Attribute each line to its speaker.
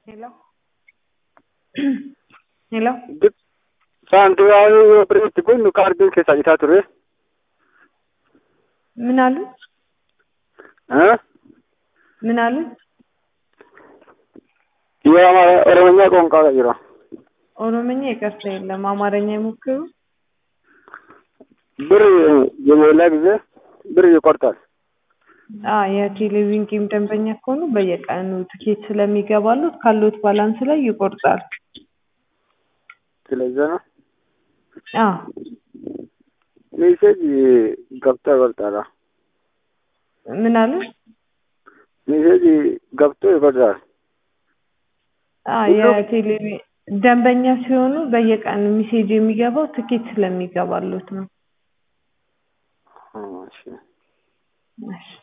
Speaker 1: Hello? Hello?
Speaker 2: Saanduqaan yoo bireetti kun kaardiin keessaa isaa ture.
Speaker 1: ምን አሉ?
Speaker 2: እ?
Speaker 1: ምን አሉ?
Speaker 2: የኦሮምኛ ቋንቋ ቀይሯ።
Speaker 1: ኦሮምኛ ይቅርታ የለም፣ አማርኛ ይሞክሩ።
Speaker 2: ብር የሞላ ጊዜ ብር ይቆርጣል።
Speaker 1: አ የቴሌቪዥን ጌም ደንበኛ ከሆኑ በየቀኑ ትኬት ስለሚገባሉት ካሉት ባላንስ ላይ ይቆርጣል።
Speaker 2: ስለዚህ ነው
Speaker 1: አ
Speaker 2: ሜሴጅ ገብቶ ይቆርጣል።
Speaker 1: ምን አሉ?
Speaker 2: ሜሴጅ ገብቶ ይቆርጣል።
Speaker 1: አ የቴሌቪዥን ደንበኛ ሲሆኑ በየቀኑ ሜሴጅ የሚገባው ትኬት ስለሚገባሉት ነው።
Speaker 2: እሺ
Speaker 1: እሺ